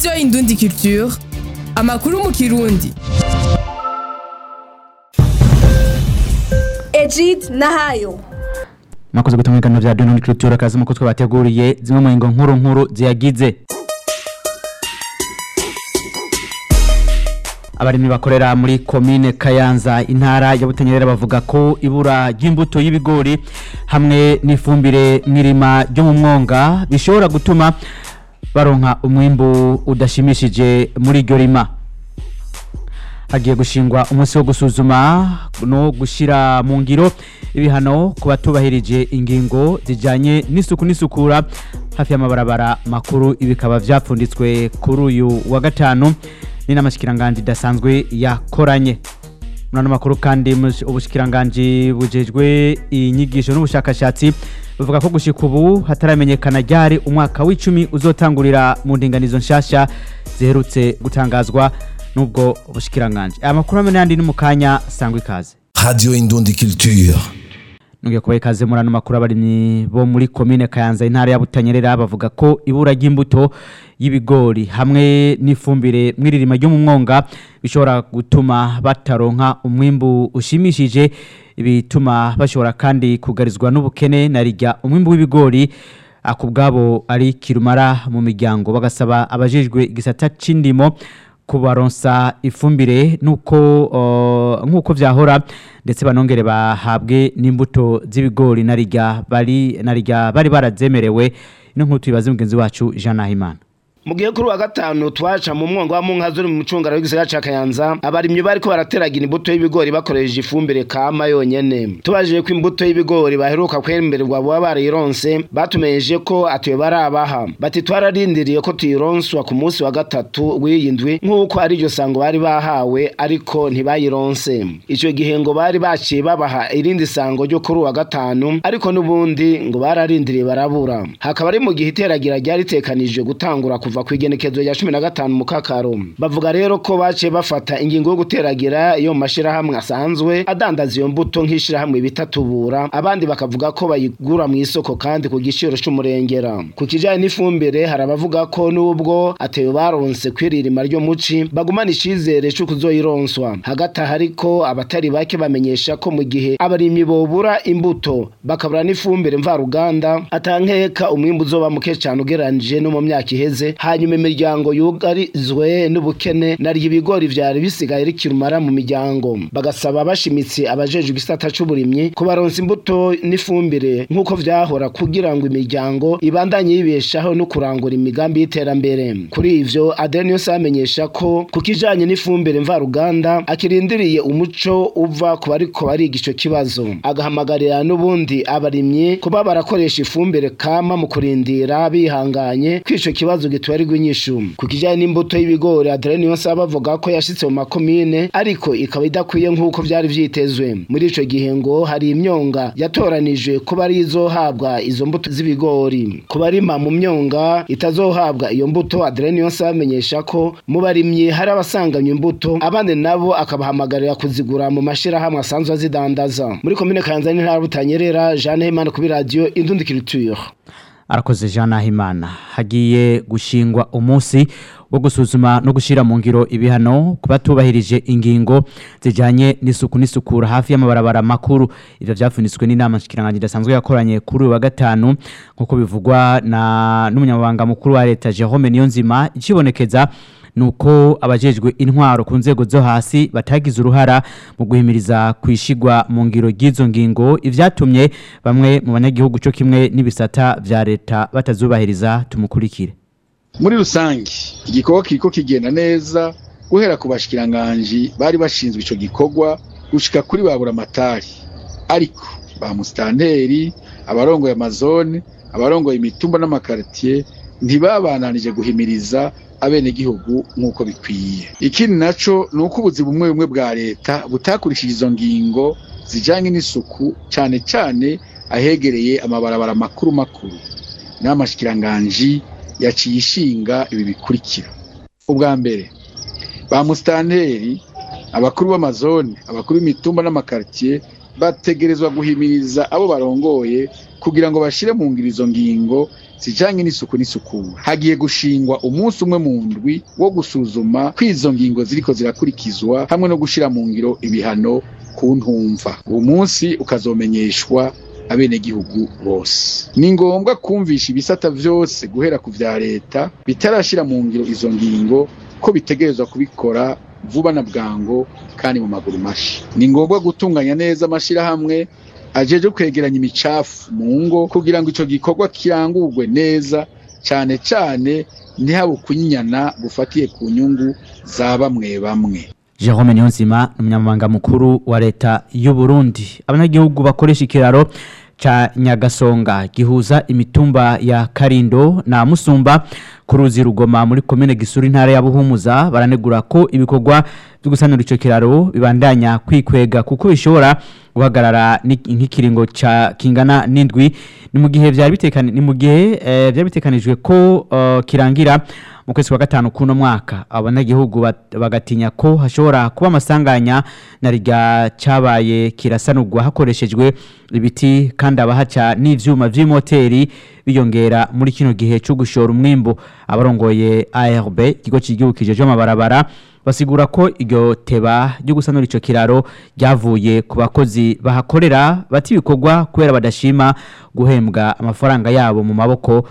radiyo indundi culture amakuru mu kirundi Egid Nahayo mwakoze guta mwigano vya Dunia Culture kazi muko twabateguriye zimwe mu ngo nkuru nkuru ziyagize abarimyi bakorera muri komine Kayanza intara ya Butanyerera bavuga ko ibura ry'imbuto y'ibigori hamwe n'ifumbire mwirima ryo mu mwonga bishobora gutuma baronka umwimbu udashimishije muri iryo rima hagiye gushingwa umunsi wo gusuzuma no gushira mu ngiro ibihano ku batubahirije ingingo zijanye n'isuku n'isukura hafi y'amabarabara makuru ibikaba vyapfunditswe kuri uyu wa gatanu n'inamashikiranganji idasanzwe yakoranye murano makuru kandi mus- ubushikiranganji bujejwe inyigisho n'ubushakashatsi buvuga ko gushika ubu hataramenyekana ryari umwaka w'icumi uzotangurira mu ndinganizo nshasha ziherutse gutangazwa n'ubwo bushikiranganji aya makuru hamwe n'ayandi ni mu kanya sangwa ikaze Radio Indundi Culture. Nungiye kubaha ikaze muri ano makuru abarimyi bo muri komine Kayanza intara ya Butanyerera bavuga ko ibura ry'imbuto y'ibigori hamwe n'ifumbire mwiririma ryo mu mwonga bishobora gutuma bataronka umwimbu ushimishije bituma bashobora kandi kugarizwa n'ubukene na rijya umwimbu w'ibigori akubwabo ari kirumara mu miryango bagasaba abajejwe igisata c'indimo kubaronsa ifumbire nuko uh, nkuko vyahora ndetse banongere bahabwe n'imbuto z'ibigori narirya bari narirya bari barazemerewe ino nkuru tuyibaze mugenzi wacu Jean Nahimana mu gihe kuri wa gatanu twaca mu mwonga wa munka zuri mu mucungara w'igisagara ca Kayanza abarimyi bariko barateragira imbuto y'ibigori bakoresheje ifumbire kama yonyene tubajije ko imbuto y'ibigori baheruka kwemererwa baba barayironse batumenyeshe ko atuye barabaha bati twararindiriye ko tuyironswa ku munsi wa gatatu w'iyi ndwi nk'uko ari iryo sango bari bahawe ariko ntibayironse ico gihe ngo bari baciye babaha irindi sango ryo kuri wa gatanu ariko n'ubundi ngo bararindiriye barabura hakaba ari mu gihe iteragira ryari ritekanijwe gutangura kuva ku igenekezo rya cumi na gatanu mu kakaro bavuga rero ko baciye bafata ingingo yo guteragira iyo mu mashirahamwe asanzwe adandaza iyo mbuto nk'ishirahamwe bita tubura abandi bakavuga ko bayigura mu isoko kandi ku giciro c'umurengera ku kijanye n'ifumbire hari abavuga ko n'ubwo atewe baronse kwiririma ryo muci bagumana icizere co kuzoyironswa hagati aho ariko abatari bake bamenyesha ko mu gihe abarimyi bobura imbuto bakabura n'ifumbire mvaruganda atankeka umwimbu uzoba muke cane ugereranije no mu myaka iheze hanyuma imiryango yugarizwe n'ubukene naryo ibigori vyari bisigaye rikirumara mu miryango bagasaba bashimitse abajejwe igisata c'uburimyi kubaronsa imbuto n'ifumbire nk'uko vyahora kugira ngo imiryango ibandanye yibeshaho no kurangura imigambi y'iterambere kuri ivyo Adeniyos amenyesha ko ku kijanye n'ifumbire mvaruganda akirindiriye umuco uva ku bariko bariga ico kibazo agahamagarira n'ubundi abarimyi kuba barakoresha ifumbire kama mu kurindira bihanganye ko ico kibazo gitwarirwa inyishu ku kijanye n'imbuto y'ibigori Adeniyos bavuga ko yashitse mu makomine ariko ikaba idakwiye nk'uko vyari vyitezwe muri ico gihe ngo hari imyonga yatoranijwe kuba ari izohabwa izo mbuto z'ibigori ku barima mu myonga itazohabwa iyo mbuto Adeniyos amenyesha ko mu barimyi hari abasanganywe imbuto abandi nabo akabahamagarira kuzigura mu mashirahamwe asanzwe azidandaza muri komine Kayanza n'intara ya Butanyerera Jeanne Himana kuri radio Indundi Culture arakoze Jean Nahimana hagiye gushingwa umunsi wo gusuzuma no gushira mu ngiro ibihano ku batubahirije ingingo zijanye n'isuku n'isukura hafi y'amabarabara makuru ivyo vyapfunitswe n'inama nshikiranganji idasanzwe yakoranye kuri uyu wa gatanu nk'uko bivugwa na n'umunyamabanga mukuru wa leta Jerome Niyonzima ikibonekeza nuko abajejwe intwaro ku nzego zo hasi batagize uruhara mu guhimiriza kwishigwa mu ngiro ry'izo ngingo ivyatumye bamwe mu banyagihugu cyo kimwe n'ibisata vya leta batazubahiriza tumukurikire muri rusange igikorwa kiriko kigenda neza guhera ku bashikiranganji bari bashinzwe ico gikorwa gushika kuri babura amatari ariko ba musitanteri abarongoye amazone abarongoye imitumba n'amakaritiye ntibabananije guhimiriza abenegihugu nk'uko bikwiye ikindi naco ni uko ubuzi bumwe bumwe bwa leta butakurikije izo ngingo zijanye n'isuku cane cane ahegereye amabarabara makuru makuru n'amashikiranganji yaciye ishinga ibi bikurikira ubwa mbere ba musitanteri abakuru b'amazone abakuru b'imitumba n'amakaritiye bategerezwa guhimiriza abo barongoye kugira ngo bashire mu ngiro izo ngingo zijanye n'isuku n'isukura hagiye gushingwa umunsi umwe mu ndwi wo gusuzuma ko izo ngingo ziriko zirakurikizwa hamwe no gushira mu ngiro ibihano ku ntumva uwo munsi ukazomenyeshwa abenegihugu bose ni ngombwa kumvisha ibisata vyose guhera ku vya leta bitarashira mu ngiro izo ngingo ko bitegerezwa kubikora vuba na bwango kandi mu maguru mashi ni ngombwa gutunganya neza amashirahamwe ajeje kwegeranya imicafu mu ngo kugira ngo ico gikorwa kirangurwe neza cane cane ntihabe kunyinyana gufatiye ku nyungu za bamwe bamwe Jerome Niyonzima ni umunyamabanga mukuru wa leta y'u Burundi abanyagihugu bakoresha ikiraro ca Nyagasonga gihuza imitumba ya Karindo na Musumba ku ruzi Rugoma muri komine Gisuru intara ya Buhumuza baranegura ko ibikorwa byo gusanura ico kiraro bibandanya kwikwega kuko bishobora guhagarara ni- nk'ikiringo ca kingana n'indwi ni mu gihe vyari bitekani ni mu gihe eh, vyari bitekanijwe ko eh, kirangira mu kwezi kwa gatanu kuno mwaka abanyagihugu bat- bagatinya ko hashobora kuba amasanganya na rya cabaye kirasanurwa hakoreshejwe ibiti kandi abahaca n'ivyuma vy'imoteri biyongera muri kino gihe cyo gushora umwimbu abarongoye ARB ikigo cy'igihugu kijeje amabarabara basigura ko iryo teba ryo gusanura ico kiraro ryavuye ku bakozi bahakorera bati ibikorwa kubera badashima guhembwa amafaranga yabo mu maboko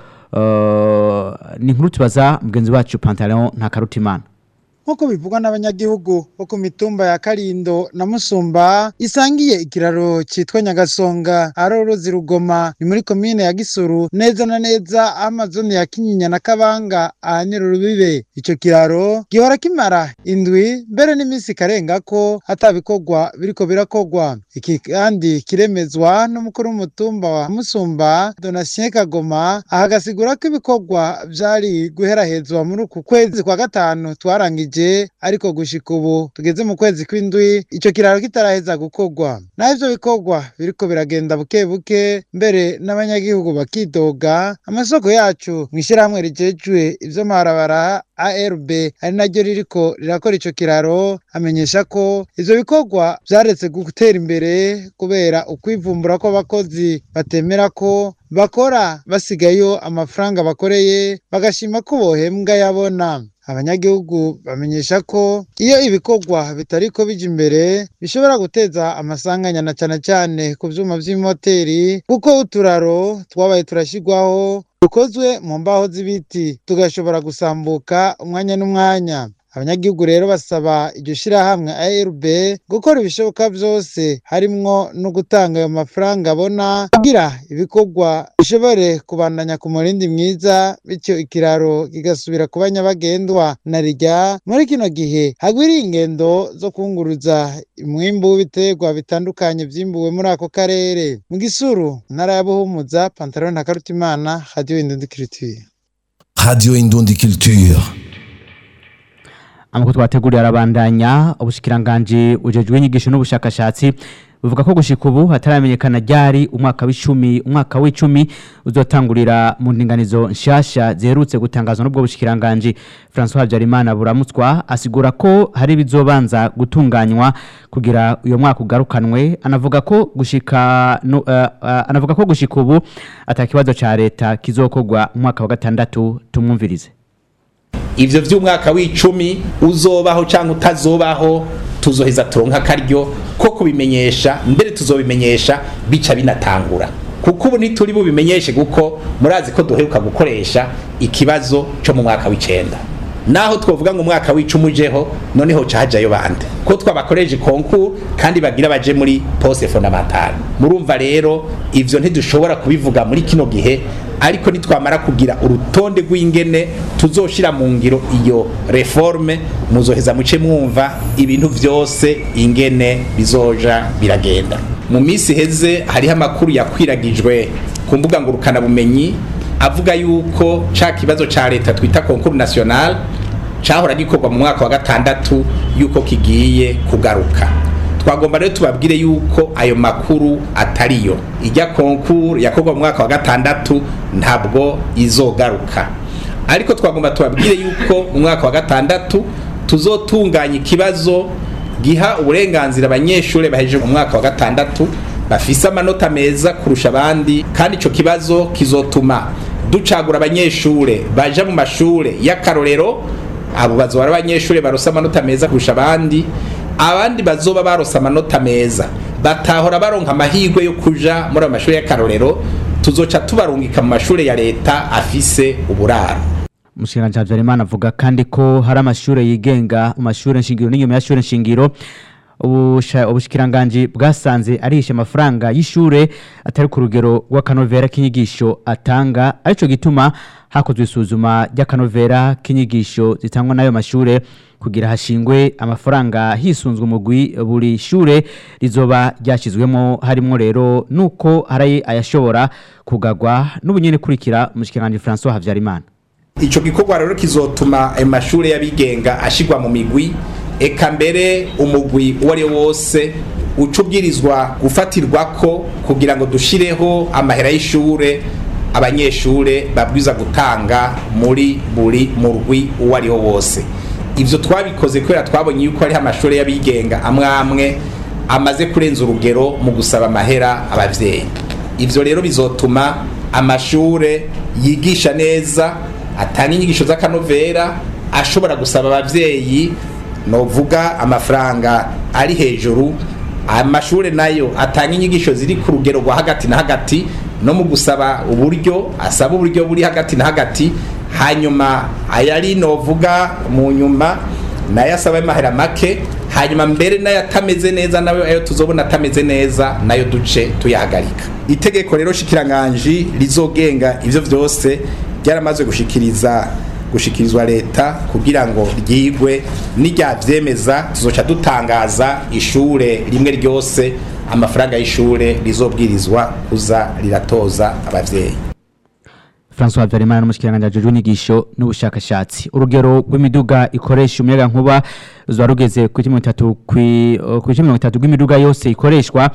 uh, ni inkuru tubaza mugenzi wacu Pantaleon nta karutimana nk'uko bivugwa n'abanyagihugu bo ku mitumba ya Karindo na Musumba isangiye ikiraro citwa Nyagasonga ari uruzi Rugoma ni muri komine ya Gisuru neza na neza aho amazone ya Kinyinya na Kabanga ahanyura urubibe ico kiraro gihora kimara indwi mbere n'iminsi ikarenga ko hatabikorwa biriko birakogwa iki kandi kiremezwa n'umukuru w'umutumba wa Musumba Donatien Kagoma ahagasigura ko ibikorwa vyari guherahezwa muri uku kwezi kwa gatanu twarangije ariko gushika ubu tugeze mu kwezi kw'indwi ico kiraro kitaraheza gukorwa naho ivyo bikorwa biriko biragenda buke buke mbere n'abanyagihugu bakidoga amasoko yacu mw'ishirahamwe rijejwe ivy'amabarabara ARB ari naryo ririko rirakora ico kiraro amenyesha ko ivyo bikorwa vyaretse gutera imbere kubera ukwivumbura kw'abakozi batemera ko bakora basigayo amafaranga bakoreye bagashima ko bohembwa yabona abanyagihugu bamenyesha ko iyo ibikorwa bitariko bija imbere bishobora guteza amasanganya na cane cane ku vyuma vy'imoteri kuko uturaro twabaye turashigwaho dukozwe mu mbaho z'ibiti tugashobora gusambuka umwanya n'umwanya abanyagihugu rero basaba iryo shirahamwe ARB gukora ibishoboka vyose harimwo no gutanga ayo mafaranga abona kugira ibikorwa bishobore kubandanya ku murindi mwiza bityo ikiraro kigasubira kuba nyabagendwa na rirya muri kino gihe hagwiriye ingendo zo kunguruza umwimbu w'ibiterwa bitandukanye vyimbuwe muri ako karere mu gisuru ntara ya buhumuza pantalon na karutimana radio indundikirituye Radio Indundi Culture. amakuru twateguriye arabandanya ubushikiranganje ujejwe inyigisho n'ubushakashatsi buvuga ko gushika ubu hataramenyekana ryari umwaka w'icumi umwaka w'icumi uzotangurira mu ndinganizo nshasha ziherutse gutangazwa n'ubwo bushikiranganje François Habyarimana buramutswa asigura ko hari bizobanza gutunganywa kugira uyo mwaka ugarukanwe anavuga ko gushika no, uh, uh, anavuga ko gushika ubu atakibazo ca leta kizokorwa umwaka wa gatandatu tumwumvirize ivyo vy'umwaka w'icumi uzobaho canke utazobaho tuzoheza turonka akaryo ko kubimenyesha mbere tuzobimenyesha bica binatangura kuko ubu ntituri bubimenyeshe kuko murazi ko duheruka gukoresha ikibazo co mu mwaka w'icenda naho twovuga ngo umwaka w'icumi ujeho noneho ca hajayo bande ko twabakoreje konkuru kandi bagira baje muri poste fondamentale murumva rero ivyo ntidushobora kubivuga muri kino gihe ariko nitwamara kugira urutonde rw'ingene tuzoshira mu ngiro iyo reforme muzoheza muce mwumva ibintu vyose ingene bizoja biragenda mu minsi heze hariho amakuru yakwiragijwe ku mbuga ngurukana bumenyi avuga yuko ca kibazo ca leta twita concours national cahora gikorwa mu mwaka wa gatandatu yuko kigiye kugaruka twagomba rero tubabwire yuko ayo makuru atariyo ijya concours yakorwa mu mwaka wa gatandatu ntabwo izogaruka ariko twagomba tubabwire yuko mu mwaka wa gatandatu tuzotunganya ikibazo giha uburenganzira abanyeshuri bahejeje mu mwaka wa gatandatu bafise amanota meza kurusha abandi kandi ico kibazo kizotuma ducagura abanyeshure baja mu mashure y'akarorero abo bazoba ari abanyeshure baronse amanota meza kurusha abandi abandi bazoba baronse amanota meza batahora baronka amahirwe yo kuja muri ayo mashuri y'akarorero tuzoca tubarungika mu mashure ya leta afise uburaro umushikiranganji Habyarimana avuga kandi ko hari amashure yigenga mu mashure nshingiro n'inyuma y'ashure nshingiro ubusha- ubushikiranganji bwasanze arisha amafaranga y'ishure atari ku rugero rw'akanovera k'inyigisho atanga arico gituma hakozwe isuzuma ry'akanovera k'inyigisho zitangwa n'ayo mashure kugira hashingwe amafaranga hisunzwe umugwi buri shure rizoba ryashyizwemo harimo rero nuko hari ayashobora kugagwa n'ubunyene kurikira umushikiranganji François Habyarimana ico gikorwa rero kizotuma ayo mashure y'abigenga ashigwa mu migwi eka mbere umugwi uwo ari wo wose uca ubwirizwa gufatirwako kugira ngo dushireho amahera y'ishure abanyeshure babwiza gutanga muri buri murwi uwo ari wo wose ivyo twabikoze kubera twabonye yuko hariho amashure y'abigenga amwe amwe amaze kurenza urugero mu gusaba amahera abavyeyi ivyo rero bizotuma amashure yigisha neza atanga inyigisho z'akanovera ashobora gusaba abavyeyi novuga amafaranga ari hejuru amashure nayo atanga inyigisho ziri ku rugero rwa hagati na hagati no mu gusaba uburyo asaba uburyo buri hagati na hagati hanyuma ayari novuga mu nyuma nayo asaba amahera make hanyuma mbere nayo atameze neza nayo ayo tuzobona atameze neza nayo duce tuyahagarika itegeko rero shikiranganji rizogenga ivyo vyose ryaramaze gushikiriza gushikirizwa leta kugira ngo ryigwe niryavyemeza tuzoca dutangaza ishure rimwe ryose amafaranga y'ishure rizobwirizwa kuza riratoza abavyeyi François Habyarimana n'umushikiranganji ajejwe inyigisho n'ubushakashatsi urugero rw'imiduga ikoresha umuyaga nkuba ruzoba rugeze ku mirongo itatu ku mirongo itatu rw'imiduga yose ikoreshwa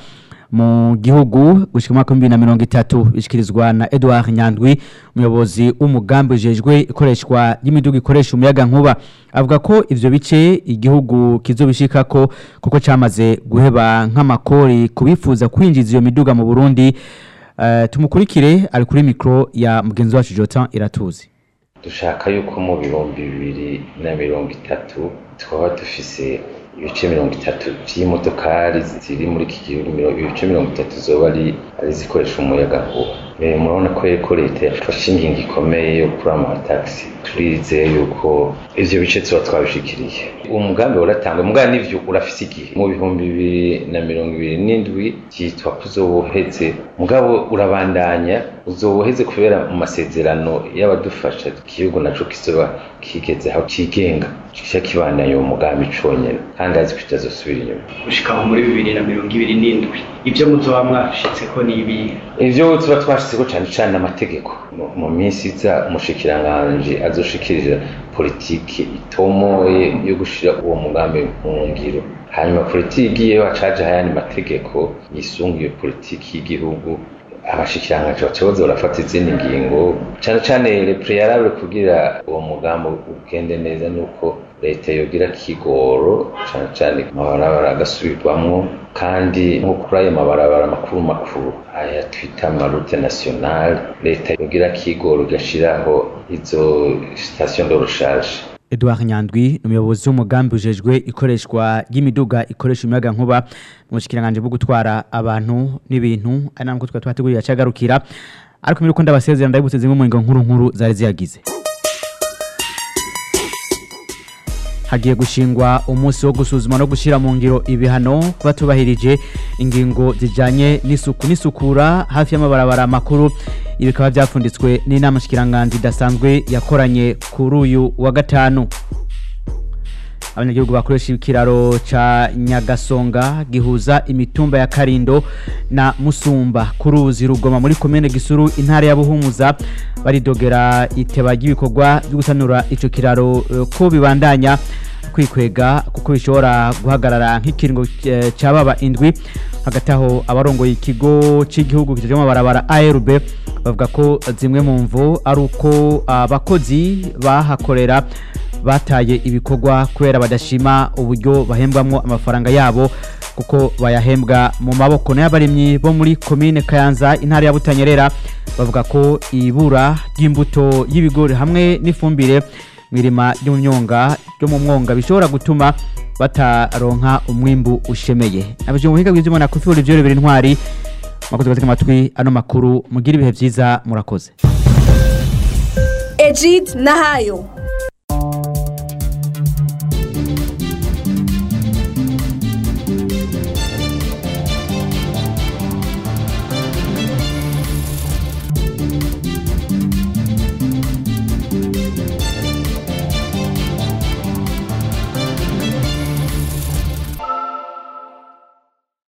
mu gihugu gushika mu mwaka w'ibihumbi bibiri na mirongo itatu bishikirizwa na Edouard Nyandwi umuyobozi w'umugambi ujejwe ikoreshwa ry'imiduga ikoresha umuyaga nkuba avuga ko ivyo bice igihugu kizobishikako kuko camaze guheba nk'amakori kubifuza kwinjiza iyo miduga mu Burundi Eh, tumukurikire ari kuri mikro ya mugenzi wacu Jotan Iratuzi dushaka yuko mu bihumbi bibiri na mirongo itatu twaba dufise ibice mirongo itatu vy'imodokari ziri muri iki gihugu miro- ibice mirongo itatu zoba ari ari zikoresha umuyaga nkuba Eh, murabona ko yuko leta yafashe ingingo ikomeye yo kuri amatagisi turizeye yuko ivyo bice tuba twabishikiriye umugambi uratangwa mugabo n'ivyo urafise igihe mu bihumbi bibiri na mirongo ibiri n'indwi vyitwa ko uzowoheze mugabo urabandanya uzowoheze kubera mu masezerano y'abadufasha igihugu naco kizoba kigeze aho cigenga kica kibandanya uwo mugambi conyene kandi azi ko kitazosubira inyuma gushika aho muri bibiri na mirongo ibiri n'indwi ibyo muzoba mwashitseko ni ibihe ivyo tuba twashizeko cane cane amategeko Mu- mu minsi iza umushikiranganji azoshikirira politiki itomoye yo gushira uwo mugambi mu ngiro hanyuma politiki igiyeho hacaje ayandi mategeko yisunga iyo politiki y'igihugu abashikiranganji baca baza barafata izindi ngingo cane cane le prealable kugira uwo mugambi ugende neza nuko leta yogira kigoro cane cane amabarabara agasubirwamwo kandi nko kuri ayo mabarabara makuru makuru aya twita amarute nationale leta yogira kigoro igashiraho izo station de recharge Edouard Nyandwi umuyobozi w'umugambi ujejwe ikoreshwa ry'imiduga ikoresha umuyaga nkuba mu bushikiranganje bwo gutwara abantu n'ibintu ari namwe twa twateguriye acagarukira ariko mbere uko ndabasezera ndabibutse zimwe mu ngingo nkuru nkuru zari ziyagize hagiye gushingwa umunsi wo gusuzuma no gushyira mu ngiro ibihano kuba tubahirije ingingo zijyanye n'isuku n'isukura hafi y'amabarabara makuru ibi bikaba byapfunditswe n'inama shikiranganzi idasanzwe yakoranye kuri uyu wa gatanu abanyagihugu bakoresha ikiraro ca nyagasonga gihuza imitumba ya karindo na musumba ku ruzi rugoma muri komine gisuru intara ya buhumuza baridogera iteba ry'ibikorwa byo gusanura ico kiraro eh, ko bibandanya kwikwega kuko bishobora guhagarara nk'ikiringo eh, cababa indwi hagati aho abarongoye ikigo cy'igihugu kijejwe amabarabara ARB bavuga ko zimwe mu mvu ari uko abakozi bahakorera bataye ibikorwa kubera badashima uburyo bahembwamo amafaranga yabo kuko bayahembwa mu maboko n'abarimyi bo muri komine Kayanza intara ya Butanyerera bavuga ko ibura ry'imbuto y'ibigori hamwe n'ifumbire mwirima ry'umyonga ryo mu mwonga bishobora gutuma bataronka umwimbu ushemeye abije mu buhinga bw'ivyuma na kufuri vyo bibiri intwari makoze gutega amatwi ano makuru mugira ibihe vyiza murakoze Ejid Nahayo